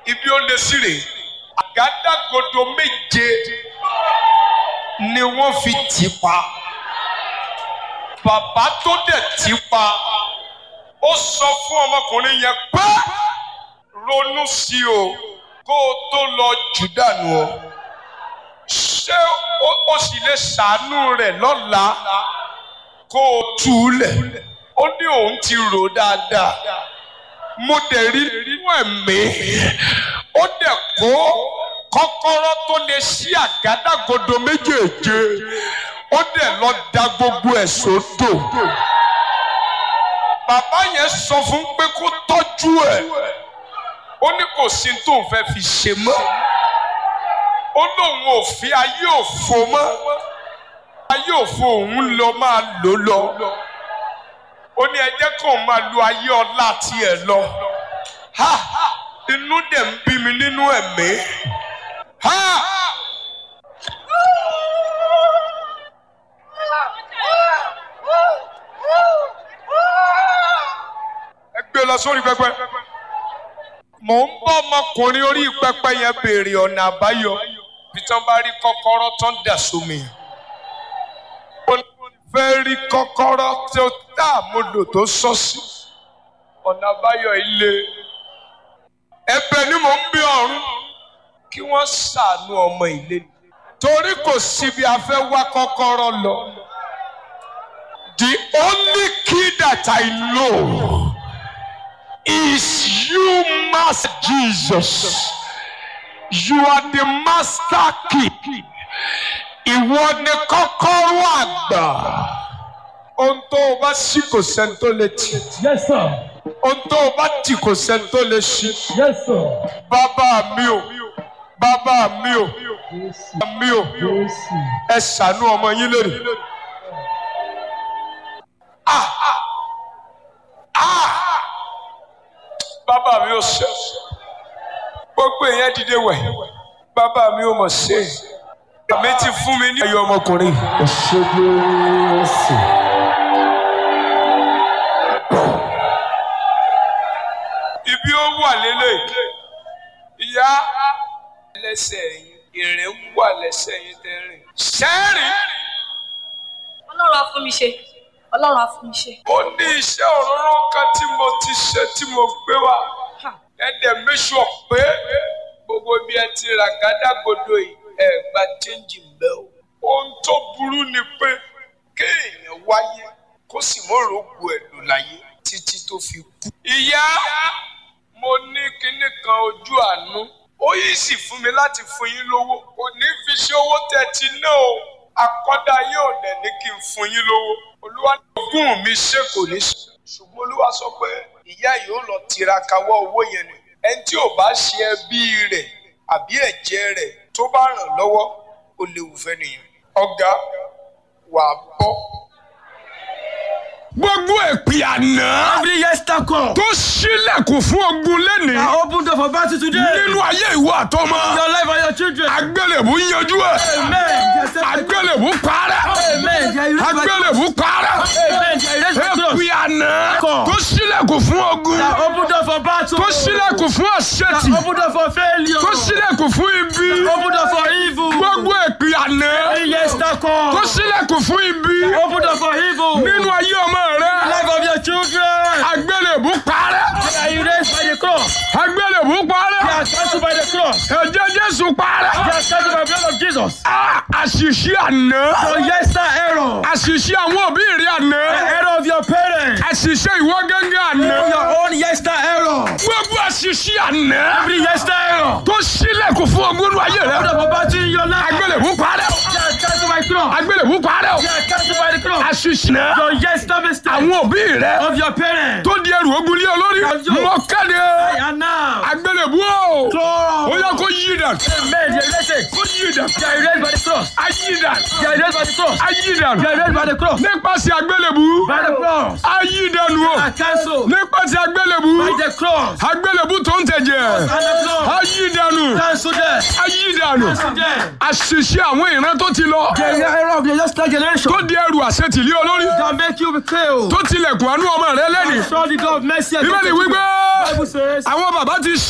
ibi ó lé sí rèé àgádágodo méje ni wọ́n fi tì pa bàbá tó dẹ̀ tì pa ó sọ fún ọmọkùnrin yẹn pé ronú sí o kó o tó lọ jù dànù o ṣé o sì lè ṣàánú rẹ̀ lọ́la kó o tú u lẹ̀ ó ní òun ti rò dáadáa mo dẹ̀ rí nínú ẹ̀mí ó dẹ̀ kó kọ́kọ́rọ́ tó lè ṣí àgádágodo méjèèje ó dẹ̀ lọ da gbogbo ẹ̀ sódò bàbá yẹn sọ fún pé kó tọ́jú ẹ̀ ó ní kò sí tóun fẹ́ fi ṣe mọ́ ó lóun ò fi ayé òfo mọ́ ayé òfo òun lọ máa lò lọ ó ní ẹ jẹ́ kóun máa lo ayé ọlá tiẹ̀ lọ ha inú dẹ̀ ń bí mi nínú ẹ̀mí ha. ẹ gbé lọ sórí pẹpẹ mò ń bá ọmọkùnrin orí pẹpẹ yẹn béèrè ọ̀nà àbáyọ bí tán bá rí kọ́kọ́rọ́ tán dà sómi ó fẹ́ rí kọ́kọ́rọ́ tó tá àmúlò tó sọ sí ọ̀nà àbáyọ ilé ẹ̀bẹ̀ ni mò ń bí ọ̀run kí wọ́n ṣàánú ọmọ ilé torí kò síbi a fẹ́ wá kọ́kọ́rọ́ lọ the only key that I know is you, Master Jesus. You are the master key. Ìwọ ni kọ́kọ́rọ́ àgbà. Ohun tó o bá ṣí kò sẹ́ni tó lè tì. Yes, sir. Ohun tó o bá tì kò sẹ́ni tó lè ṣí. Yes, sir. Bàbá mi o, bàbá mi o, Jésù. bàbá mi o, Jésù. ẹ ṣàánú ọmọ yín lónìí. Ah! Ah! Bàbá mi ò ṣe. Gbogbo èèyàn dìde wẹ̀. Bàbá mi ò mọ̀ ṣe. Àmì ti fún mi ní ẹyọ ọmọkùnrin. Ẹ ṣé Jésù. Ibi ó wà lélẹ̀. Ìyá ẹlẹ́sẹ̀ yín, ìrìn ń wà lẹ́sẹ̀ yín tẹ́rìn. Sẹ́rìn. ọlọ́run á fún mi ṣe ọlọ́run á fún mi ṣe. Ó ní iṣẹ́ òróró kan tí mo ti ṣe tí mo gbé wá. Ha, Ẹ̀dẹ̀ méṣù pé gbogbo bí ẹ ti rà gádágodo yìí ẹ gba chẹ́ǹjì mbẹ́ o. Ohun tó burú ni pé kéèyàn wáyé kó sì mọ̀rọ̀ ògùn ẹ̀ lò láyé títí tó fi kú. Ìyá mo ní kinní kan ojú àánú. Ó yìí sì fún mi láti fún yín lówó. Kò ní fi ṣe owó tẹ́ ti ná o. Akọ́dá yóò dẹ̀ ní kí n fún yín lówó. Olúwa ní ogún mi ṣe kò ní ṣe. Ṣùgbọ́n Olúwa sọ pé ìyá yìí ó lọ tiraka wọ́ owó yẹn nù. Ẹni tí ò bá ṣe ẹbí rẹ̀ àbí ẹ̀jẹ̀ rẹ̀ tó bá ràn lọ́wọ́ ó léwu fẹ́ nìyẹn. Ọ̀gá wà á bọ́. gbogbo èpè àná Every yesterday call. tó ṣílẹ̀kùn fún ogun lẹ́nìí I open door for battle today. nínú ayé ìwọ àtọmọ Your life and your children. agbélébù yanjú ẹ Amen. They accept my call. agbélébù parẹ́ Amen. They are erased by agbélébù parẹ́ Amen. They are erased by cross. èpè àná Call. tó ṣílẹ̀kùn fún ogun I open door for battle. tó ṣílẹ̀kùn fún àṣetì I open door for failure. tó ṣílẹ̀kùn fún ibi I open door for evil. gbogbo èpè àná Every yesterday call. tó ṣílẹ̀kùn fún ibi I open door for evil. nínú ayé ọmọ rẹ Life of your children. agbélébù parẹ́ They are erased by the cross. agbélébù parẹ́ They are cancelled by the cross. ẹ̀jẹ̀ Jésù parẹ́. They are cancelled by the blood of Jesus. Ah, àṣìṣe àná Your yesterday error. àṣìṣe àwọn òbí rẹ àná The error of your parents. àṣìṣe ìwọ gángan àná Your own yesterday error. gbogbo àṣìṣe àná Every yesterday error. tó ṣílẹ̀kùn fún ogún inú ayé rẹ Open door for battle in your life. agbélébú parẹ́ o They are cancelled by the cross. agbélébú parẹ́ o They are cancelled by the cross. àṣìṣe náà Your yesterday mistake àwọn òbí rẹ of your parents. tó di ẹrù ogun lé olórí mọ kéde And now. agbélébú o Cross. ó yẹ kó yí dàn Amen. They are erased. kó yí dàn They are erased by the cross. ayí dàn They are erased by the cross. ayí dàn They are erased by the cross. nípasẹ̀ agbélébú By the cross. ayí dàn o They are cancelled nípasẹ̀ agbélébú by the cross. agbélébú tó ń tẹ̀jẹ̀ And the blood. ayí dànù Cancel them. ayí dànù Cancel them. àṣìṣe àwọn ìran tó ti lọ The error of the yesterday generation. tó di ẹrù àṣetìlí olórí That make you be killed. tó tilẹ̀kùn àánú ọmọ rẹ lẹ́nìí Show the God of mercy. and bíbélì mercy. wípé Bible says. àwọn bàbá ti